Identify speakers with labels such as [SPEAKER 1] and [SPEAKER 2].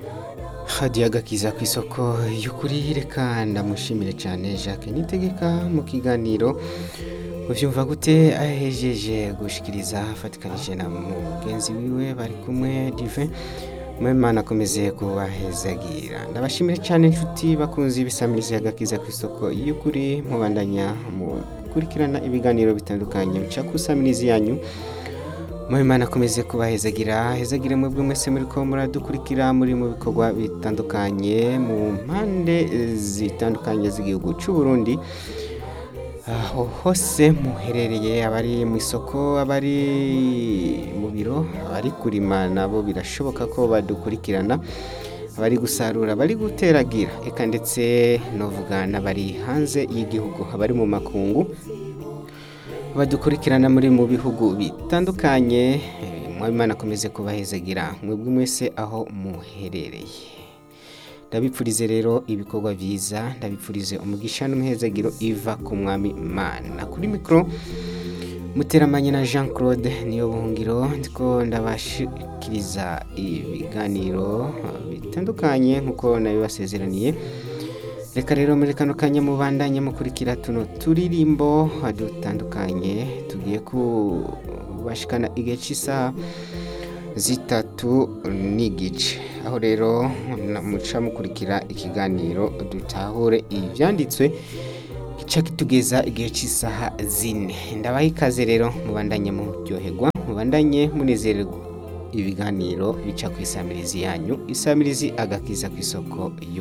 [SPEAKER 1] hadiya agakiza ku isoko y'ukuri reka ndamushimire cyane jacques nitegeka mu kiganiro ubyumva gute ahejeje gushikiriza afatikanije na mugenzi wiwe bari kumwe dive mwemana akomeze kubahezagira ndabashimire cyane inshuti bakunze ibisamiriza agakiza ku isoko y'ukuri mubandanya mukurikirana ibiganiro bitandukanye bica ku isamirizi yanyu Mwimana akomeze kubahezagira hezagire mwebwe mwese muri ko muradukurikira muri mu bikorwa bitandukanye mu mpande zitandukanye z'igihugu cy'u Burundi aho hose muherereye abari mu isoko abari mu biro abari kurima nabo birashoboka ko badukurikirana abari gusarura abari guteragira eka ndetse novuga n'abari hanze y'igihugu abari mu makungu badukurikirana muri mu bihugu bitandukanye mwabimana akomeze kubahezagira mwebwe mwese aho muherereye ndabipfurize rero ibikorwa byiza ndabipfurize umugisha n'umuhezagiro iva ku mwami mana kuri mikoro muteramanye na jean claude niyo buhungiro ndiko ndabashikiriza ibiganiro bitandukanye nk'uko nabibasezeraniye reka rero muri kano kanya mubandanye mukurikira tuno turirimbo dutandukanye tugiye kubashikana igihe cy'isaha zitatu n'igice aho rero muca mukurikira ikiganiro dutahure ibyanditswe gica kitugeza igihe cy'isaha zine ndabaha ikaze rero mubandanye muryoherwa mubandanye munezererwa ibiganiro bica ku isamirizi yanyu isamirizi agakiza ku isoko